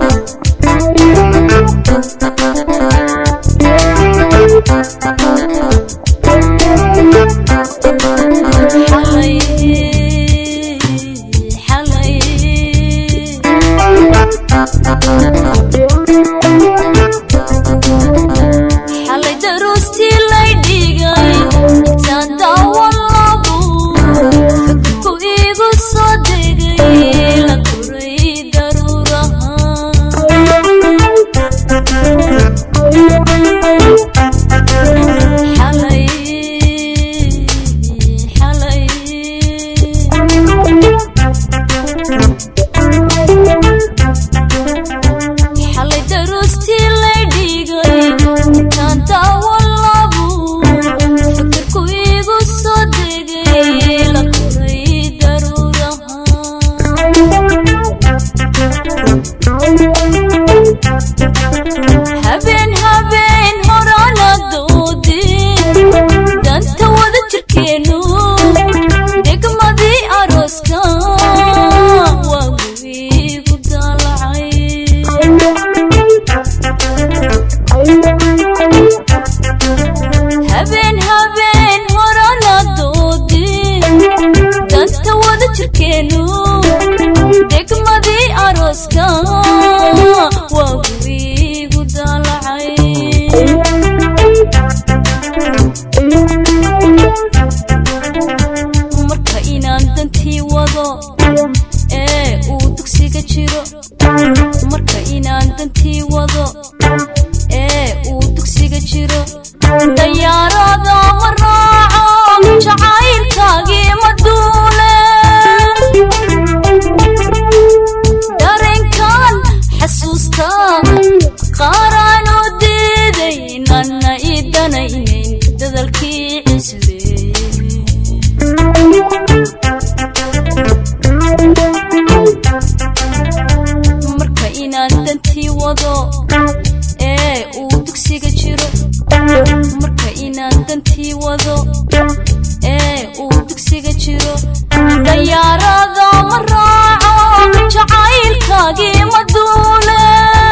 xalay xalay xalay daruustii lay dhigay intaan daawan labu fikirku iigu soo degay la koray daruuraha xalay xalay xalay daruustii lay dhigay intaan daawan labu fikirku iigu soo degay la koray daruuraha habeen habeen horana doodin danta wada jirkeenu degmadii arooska waa guigu daalacay habeen habeen horana doodin danta wada jirkeenu degmadii arooska waa guigu daalacay marka inaan dantii wado ee uu dugsiga jiro marka inaan dantii wado ee uu dugsiga jiro dayaarada ma raaco jacaylkaagii ma duule dareenkan xasuusta qaaraan u diiday nanna ii danaynayn dadalkii cisleeye marka inaan dantii wado ee uu dugsiga jiro marka inaan dantii wado ee uu dugsiga jiro dayaarada ma raaco jacaylkaagii ma duule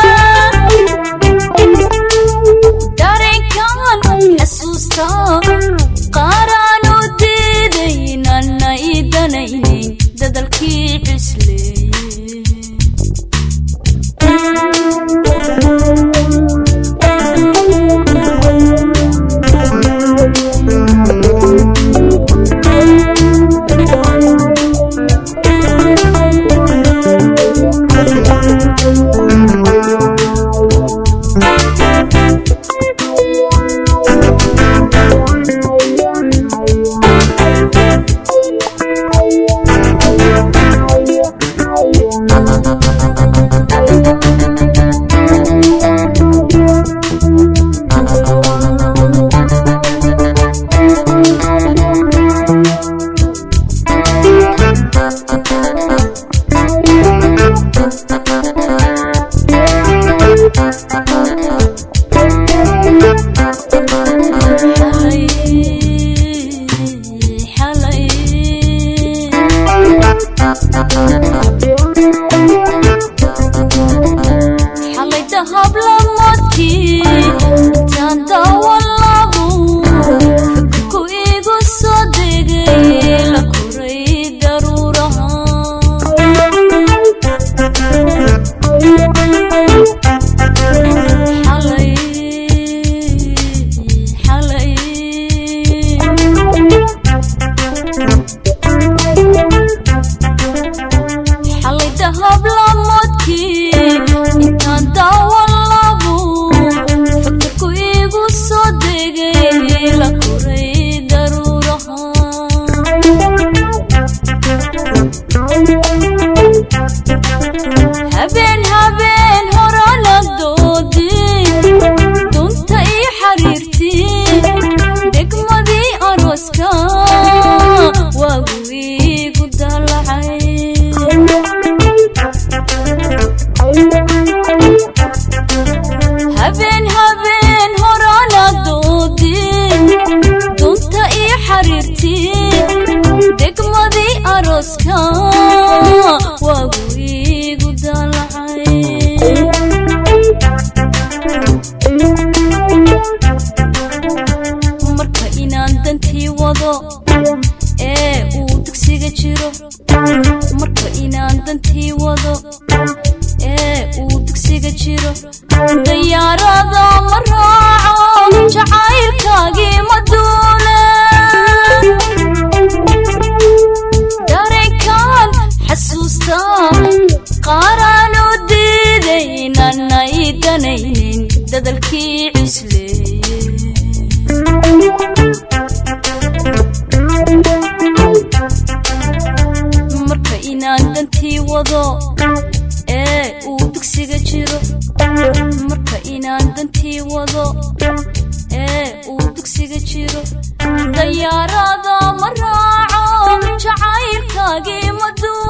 dareenkan xasuusta qaaraan u diiday nanna ii danaynayn dadalkii cisleeye xalay xalay xalay dahab lamadkii intaan daawan labu fikirku iigu soo degay la koray daruuraha xalay xalay xalay dahab lamadkii intaan daawan labu fikirku iigu soo degay la koray daruuraha habeen habeen jiro dayaarada ma raaco jacaylkaagii ma duule dareenkaan xasuusta qaaraan u diidaynanay danaynin dadalkii cusleeye marka inaan dantii wado ee uu dugsiga jiro marka inaan dantii wado ee uu dugsiga jiro dayaarada ma raaco jacaylkaagii ma duu